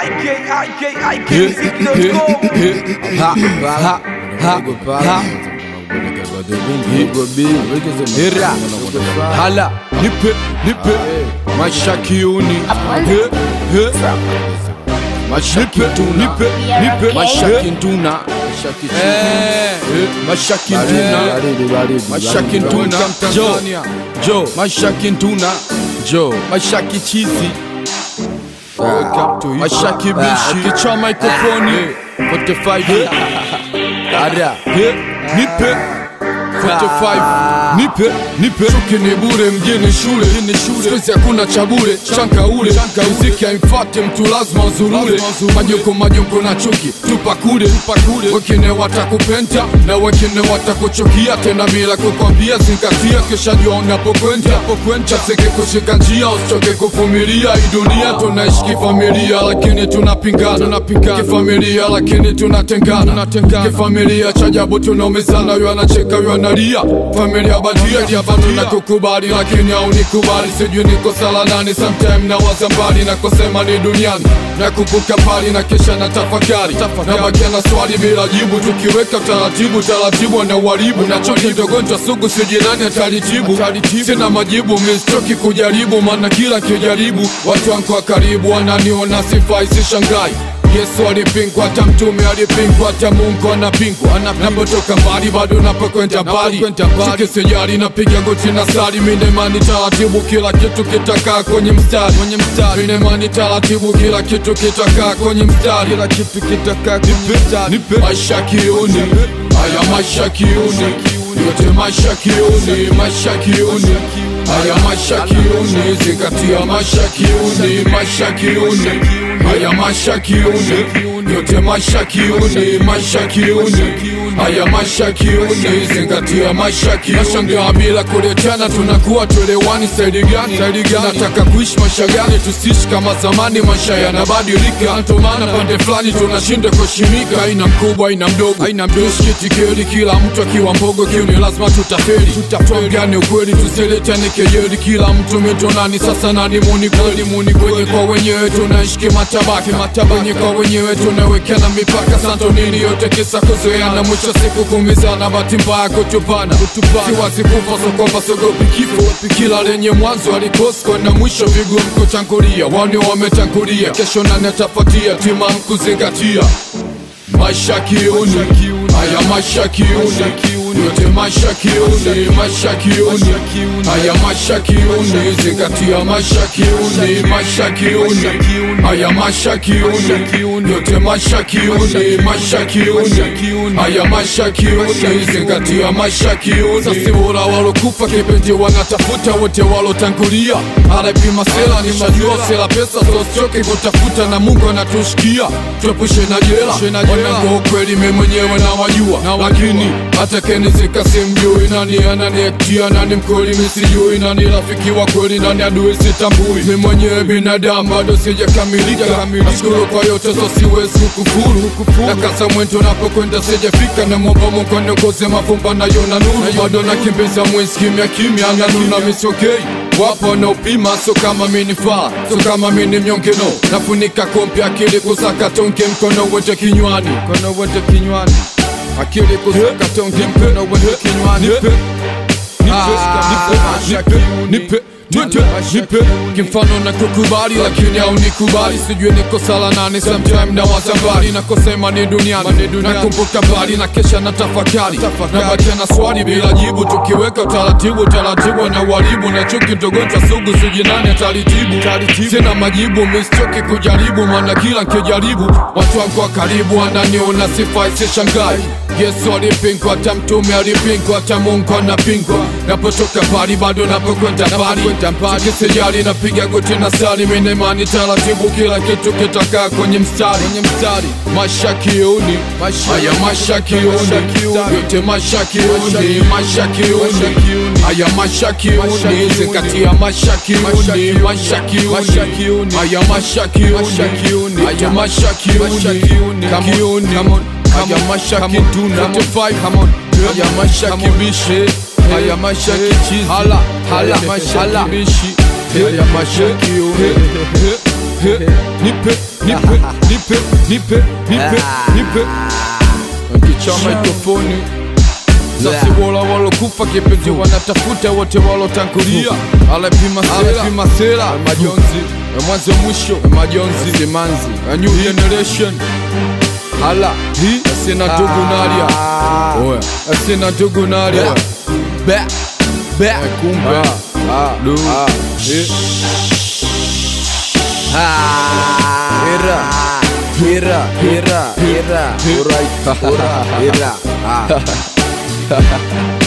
hala nipe nipe maisha kiuni He, he. maisha kituna nipe nipe maisha kituna Eh, eh, maisha kituna maisha kituna jo jo maisha kituna jo maisha kichizi maisha kibishi kichwa mikrofoni 45 Ada. He, nipe 45 nipe nipe chuki ni bure mjini shule skuizi hakuna cha bure chanka ule muziki haimfate mtu lazima uzurule majoko majoko na chuki tupa kule wengine watakupenda na wengine watakuchukia tena bila kukwambia zingatia kisha jua unapokwenda chaseke kushika njia usichoke kuvumilia hii dunia tunaishi kifamilia lakini tunapingana kifamilia lakini tunatengana kifamilia cha ajabu tunaumizana yu anacheka yu analia familia badia diabatu na kukubali lakini haunikubali sijui niko sala nani sometime na waza mbali na kusema ni duniani na kupuka pali na kisha na tafakari na bakia na swali bila jibu tukiweka taratibu taratibu na uharibu na choki dogonjwa sugu sijinani atalitibu sina majibu mistoki kujaribu maana kila kijaribu watu wangu wa karibu wananiona sifai sishangai Yesu alipingwa, hata mtume alipingwa, hata Mungu anapingwa. Napotoka mbali bado napokwenda mbali, siki sijali, napiga goti na sali, mine imani taratibu, kila kitu kitakaa kwenye mstari, mine imani taratibu, kila kitu kitakaa kwenye mstari, kila kitu kitakaa kwenye mstari. Maisha kiuni, haya maisha kiuni, yote maisha kiuni, maisha kiuni Haya maisha kiuni, zingatia maisha kiuni, maisha kiuni Haya maisha kiuni, yote maisha kiuni, maisha kiuni Haya maisha kiuni, zingatia maisha kiuni Nashangaa bila kuletana, tunakuwa tuelewani saidi gani? Nataka kuishi maisha gani? Tusiishi kama zamani, maisha yanabadilika Ndio maana pande fulani tunashinda kuheshimika Aina mkubwa, aina mdogo, aina mdogo Shikitikeli, kila mtu akiwa mbogo kiuni, lazima tutafeli Tuambiane ukweli, tusiletane kejeli Kila mtu mitonani, sasa nani muni kweli? Muni kwenye kwa wenyewe tunaishi kimatabaka Wenye kwa wenyewe tunawekana mipaka Santo nini yote kisa kuzoeana Mwisho siku kumizana, bahati mbaya kutupana Siwazi kufa, so kwamba sogopi kifo Kila lenye mwanzo alikosi kwenda mwisho Vigumu kutangulia, wani wametangulia Kesho nani atafuatia, timamu kuzingatia Maisha kiuni, haya maisha kiuni, yote maisha kiuni, maisha kiuni, haya maisha kiuni, zingatia maisha kiuni, maisha kiuni, haya maisha kiuni, yote maisha kiuni, maisha kiuni, haya maisha kiuni, zingatia maisha kiuni. Sasa bora walokufa kipenzi wanatafuta wote walotangulia, anapima sela ni shajua sela pesa, so sichoke kutafuta na Mungu anatushikia, tuepushe na jela wanangu ukweli mimi mwenyewe nawajua lakini hata kenizika simjui nani ananiektia nani mkweli misijui nani rafiki wa kweli nani adui sitambui mimi mwenyewe binadamu bado sijakamilika nashukuru kwa yote so siwezi kukufuru na kasa mwento napokwenda sijafika na mwomba Mungu aniongoze mavumba nayo na nuru bado nakimbiza mwezi kimya kimya na nuna misokei wapo wanaopima so kama minifaa so kama mini mnyongeno nafunika kompi akili kusaka tonge mkono wote kinywani mkono wote kinywani akili kusaka tonge mkono wote kinywani nipe nipe nipe nipe kimfano na kukubali lakini au nikubali sijui niko sala nane sometime na wazambali na kusema ni duniani nakumbuka mbali na kesha na tafakari na bakia na swali bila jibu tukiweka taratibu taratibu na uharibu na chuki ndogonjwa sugu sijui nani atalitibu sina majibu mistoki kujaribu maana kila nkijaribu watu wangu wa karibu wananiona sifai sishangai Yesu alipingwa, hata mtume alipingwa, hata Mungu anapingwa. Napotoka mbali bado napokwenda mbali, sikisijali napiga goti na sali, mimi imani taratibu, kila kitu kitakaa kwenye mstari. Maisha kiuni, haya maisha kiuni, yote maisha kiuni, maisha kiuni, haya maisha kiuni, zingatia maisha kiuni, maisha kiuni, haya maisha kiuni, haya maisha kiuni, kiuni Haya maisha kituna Haya maisha kibishe Haya maisha kichizi Hala Hala maisha kibishi Haya maisha kiune He, nipe nipe nipe nipe nipe nipe kicha mikrofoni sasi wola walokufa kipenzi wanatafuta wote walotangulia alepima sera majonzi mwanzo mwisho majonzi simanzi a new generation hala hi asina ndugu nalia oya asina ndugu nalia be be kumbe du eh. Hira, hira, hira, hira, He- Alright, hira, hira. Ah.